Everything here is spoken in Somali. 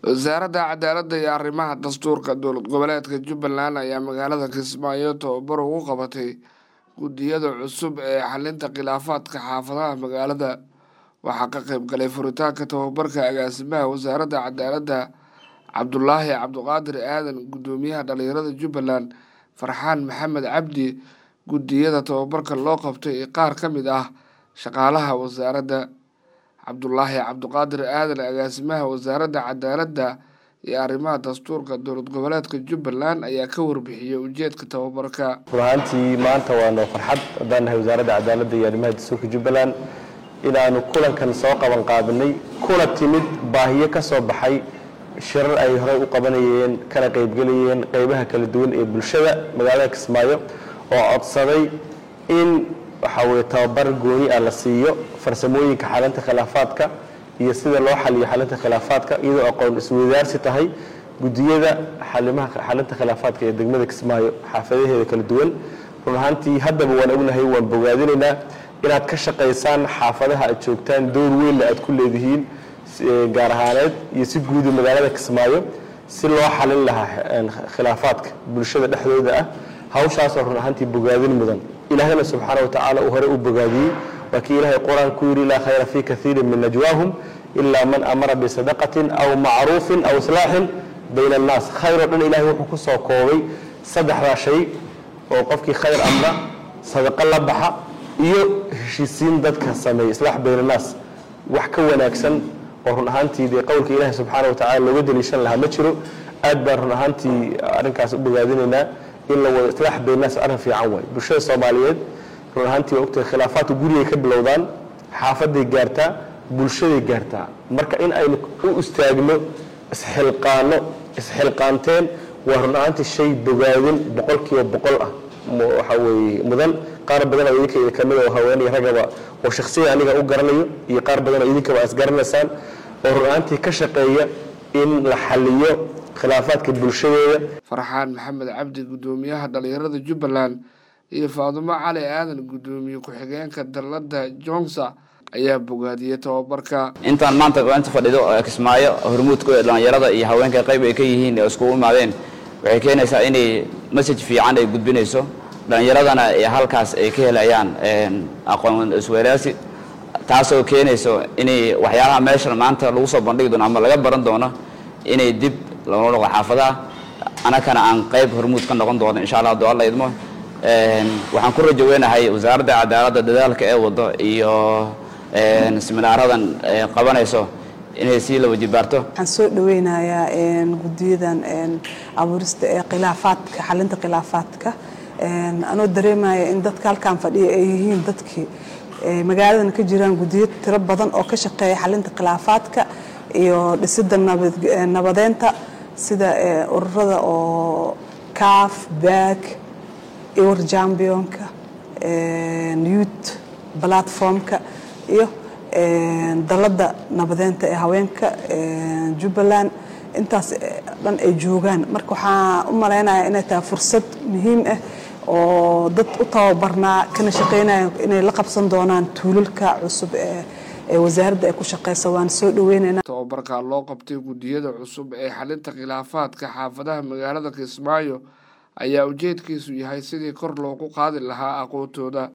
wasaaradda cadaaladda iyo arrimaha dastuurka dowlad goboleedka jubbaland ayaa magaalada kismaayo tababar ugu qabatay guddiyada cusub ee xalinta khilaafaadka xaafadaha magaalada waxaa ka qayb galay furitaanka tababarka agaasimaha wasaaradda cadaaladda cabdulaahi cabdiqaadir aadan guddoomiyaha dhalinyarada jubbaland farxaan maxamed cabdi guddiyada tababarka loo qabtay ee qaar ka mid ah shaqaalaha wasaaradda cabdulaahi cabdiqaadir aadan agaasimaha wasaaradda cadaaladda iyo arrimaha dastuurka dowlad goboleedka jubbaland ayaa ka warbixiyey ujeedka tababarka run ahaantii maanta waa noo farxad haddaan nahay wasaaradda cadaaladda iyo arrimaha dastuurka jubbaland inaanu kulankan soo qaban qaabinay kuna timid baahiyo ka soo baxay shirar ay horey u qabanayeen kana qaybgelayeen qeybaha kala duwan ee bulshada magaalada kismaayo oo codsaday in waxaa weye tababar gooni ah la siiyo farsamooyinka xalinta khilaafaadka iyo sida loo xaliyo xalinta khilaafaadka iyadoo aqoon iswadaarsi tahay gudiyada xalinta khilaafaadka ee degmada kismaayo xaafadaheeda kala duwan run ahaantii haddaba waan ognahay waan bogaadinaynaa inaad ka shaqaysaan xaafadaha aad joogtaan door weynna aad ku leedihiin gaar ahaaneed iyo si guudi magaalada kismaayo si loo xalin lahaa khilaafaadka bulshada dhexdooda ah hawshaasoo run ahaantii bogaadin mudan ilaahayna subxaana wa tacaala uu hore u bogaadiyey waa kii ilaahay qur-aan ku yidhi laa khayra fii kaiirin min najwaahum ilaa man amara bisadaqatin aw macruufin aw islaaxin bayna annaas khayr oo dhan ilahay wuxuu ku soo koobay saddexdaa shay oo qofkii khayr amra sadaqo la baxa iyo heshiisiin dadka sameeya islaax bayna annaas wax ka wanaagsan oo run ahaantii dee qowlka ilaahay subxaana wa tacala looga daliishan lahaa ma jiro aad baan run ahaantii arrinkaas u bogaadinaynaa in la wado islaax baynaas arrin fiican waay bulshada soomaaliyeed run ahaantii waa ogtahay khilaafaadka gurigay ka bilowdaan xaafaday gaartaa bulshaday gaartaa marka in aynu u istaagno isxilqaano isxilqaanteen waa run ahaantii shay bogaadin boqolkiiba boqol ah waxaa weeye mudan qaar badan oo idinka kamid oo haweenay ragaba oo shakhsiyan aniga u garanayo iyo qaar badan oo idinkaba is garanaysaan oo run ahaantii ka shaqeeya in la xaliyo khilaafaadka bulshadeeda farxaan maxamed cabdi guddoomiyaha dhalinyarada jubbaland iyo faadumo cali aadan guddoomiye ku-xigeenka dalladda johnsa ayaa bogaadiyey tababarka intaan maanta inta fadhido kismaayo hormuudka dhalinyarada iyo haweenka qayb ay ka yihiin oo iskugu imaadeen waxay keenaysaa inay message fiican ay gudbinayso dhalinyaradana halkaas ay ka helayaan aqoon isweydaarsi taasoo keenayso inay waxyaalaha meeshan maanta lagu soo bandhigi doono ama laga baran doono inay dib loola noqdo xaafadaha anakana aan qayb hormuud ka noqon doono insha allah hadduu alla idmo waxaan ku rajo weynahay wasaaradda cadaaladda dadaalka ee wado iyo seminaaradan qabanayso inay sii la wajibaarto waxaan soo dhaweynayaa guddiyadan abuurista ee khilaafaadka xalinta khilaafaadka anoo dareemaya in dadka halkaan fadhiya ay yihiin dadkii magaaladan ka jiraan guddiyo tiro badan oo ka shaqeeya xalinta khilaafaadka iyo dhisidda nabadeynta sida ururada oo caf back iwar jambionka youth platformka iyo dalladda nabadeynta ee haweenka jubbaland intaas dhan ay joogaan marka waxaan u malaynayaa inay tahay fursad muhiim ah oo dad u tababarnaa kana shaqeynaya inay la qabsan doonaan tuulalka cusub ee wasaaradda ay ku shaqeysa waan soo dhaweynayna tababarka loo qabtay guddiyada cusub ee xalinta khilaafaadka xaafadaha magaalada kismaayo ayaa ujeedkiisu yahay sidii kor loogu qaadi lahaa aqoontooda